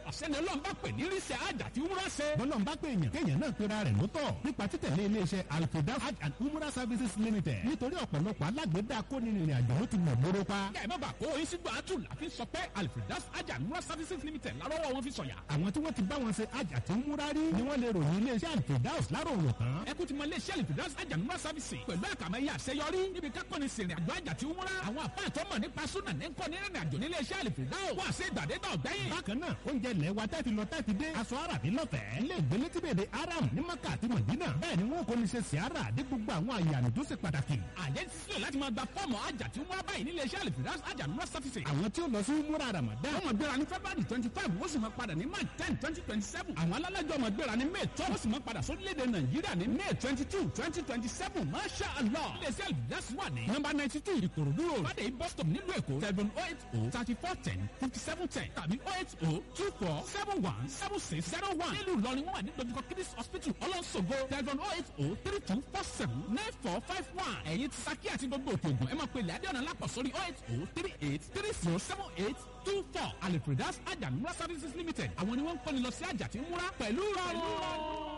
ọ̀sẹ́ni ọlọ́run bá pè ní ríṣẹ́ àjà tí wúrà ṣe. bọ́lọ̀ ń bá pè èèyàn kéèyàn náà pera rẹ̀ lótọ̀ nípa títẹ̀lé iléeṣẹ́ alfredas hajj and umrah services limited nítorí ọ̀pọ̀lọpọ̀ alágbèédá kónìrìnrìn àjò ló ti mọ̀ móró pa. kẹ́ ẹ má bàa kó oyin sígbà àtù láfi sọ pé alfredas àjà umrah services limited lárọ́wọ́ wọn fi sọ̀yà. àwọn tí wọ́n ti bá wọn ṣe hajj àti umrah rí ni wọ́n lè ròyìn iléeṣẹ́ alfredas láròrò tán. ẹ kú ti mọ iléeṣẹ́ alfredas àjà umrah services pẹ̀lú àkàmẹ́yẹ àṣeyọrí níbi kákọ́ni sìnrìn àjò àjà tí umrah àwọn àpá àtọ́mọ̀ nípa súnà ní kọ́ ní ìrìn àjò nílé iṣẹ́ alfredas wà sí ìgbàdégbà ọ̀gbẹ́yìn. bákan náà oúnjẹ ilẹ̀ wa tẹ́ fi lọ tẹ́ fi dé aṣọ àràbí lọ́fẹ̀ẹ́ ilé ìgbélé tí bèbè aram ní maka àti mọ̀dínà bẹ́ẹ̀ ni wọ́n kò ní ṣe siara dé gbogbo àwọn àyàmì tó ṣe pàtàkì. àjẹ́ ti sílẹ̀ láti máa gba fọ́ọ̀mù àjà tí umrah báyìí nílé iṣẹ́ alfredas àjà umrah services. àwọn tí ó lọ sí múra ramadan wọ́n máa gbéra ní february twenty five wọ́n sì máa padà ní march ten twenty twenty seven àwọn alálàjọ máa gbéra ní may twelve wọ́n sì máa padà sórílẹ̀-èdè nàìjíríà ní may twenty two twenty twenty seven masha allah iléeṣẹ́ alfredas wà ní number ninety two ìkòròdú road fàdé bus stop nílùú èkó seven oh eight oh thirty four ten fifty seven ten tàbí oh eight oh two four seven one seven six zero one nílùú ìlọrin wọ́n wà ní dojúkọ kidis hospital ọlọ́sọ̀gbọ̀ seven oh eight oh three two four seven nine four five one ẹ̀yin ti saki àti gbogbo òkè ògùn ẹ máa pe ilẹ̀ adéọ̀nà lápọ̀ sórí oh eight oh three eight three zero seven eight two four alifredas ajamura services limited àwọn ni wọ́n ń kọ́ni lọ sí àjà tí ń múra pẹ̀lú rọrùn.